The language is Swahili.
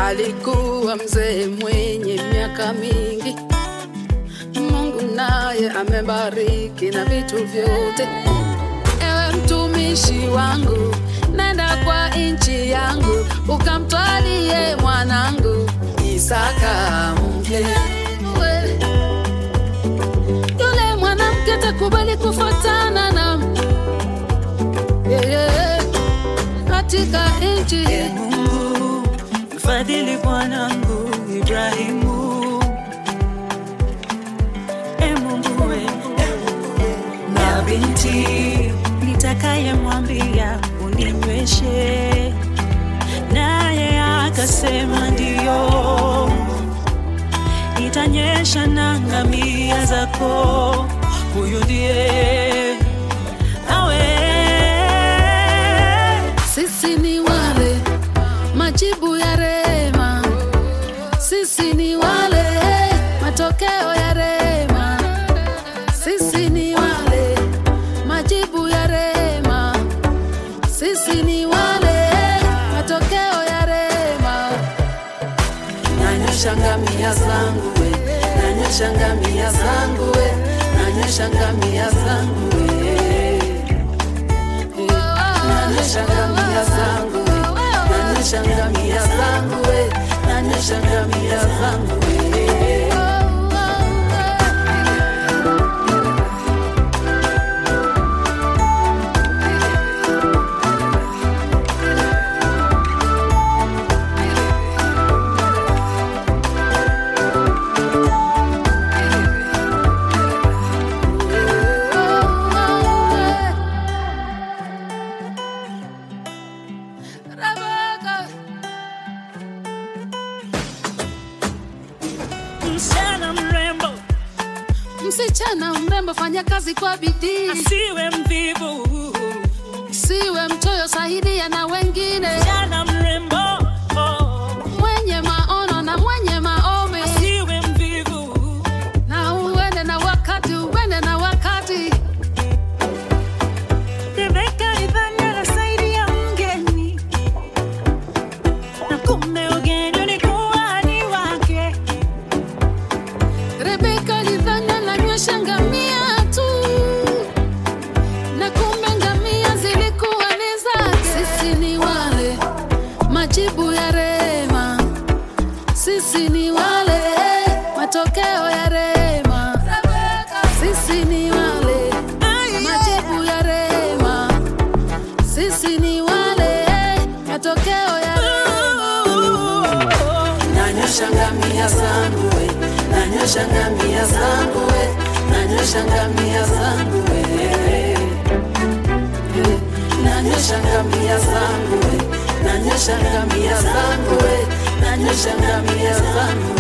alikuwa mzee mwenye miaka mingi. Mungu naye amebariki na vitu vyote. Ewe mtumishi wangu, nenda kwa nchi yangu, ukamtwalie mwanangu Isaka mke. Yule mwanamke takubali kufuatana na yeye katika nchi Mungu mfadhili bwanangu Ibrahimu. E Mungu we, na binti nitakayemwambia uninyweshe, naye akasema ndiyo, nitanyesha na ngamia zako. Huyu ndiye awe Sisi ni wale majibu ya rema, sisi ni wale matokeo ya rema, sisi ni wale majibu ya rema, sisi ni wale matokeo ya rema. Nanyosha ngamia zangu we, nanyosha ngamia zangu we, nanyosha ngamia zangu we nanyosha ngamia zangu we, nanyosha ngamia zangu we, nanyosha ngamia zangu we. Rebecca. msichana mrembo Msichana mrembo, fanya kazi kwa bidii, asiwe mvivu, siwe mchoyo, saidia na wengine, msichana mrembo oh, mwenye maono na mwenye maombi, asiwe mvivu, na uende na wakati, uende na wakati. Rebeka idhani anasaidia mgeni, na kumbe ugeni ulikuwa ni wake. Rebeka alidhani ananywesha ngamia tu, na kumbe ngamia zilikuwa ni zake. Sisi ni wale majibu ya rema, sisi ni wale matokeo ya rema, sisi ni wale majibu ya rema, sisi ni wale matokeo ya rema. Nanyosha ngamia zangu we, nanyosha ngamia zangu we, nanyosha ngamia zangu we. Nanyosha ngamia zangu we, nanyosha ngamia zangu we, nanyosha ngamia zangu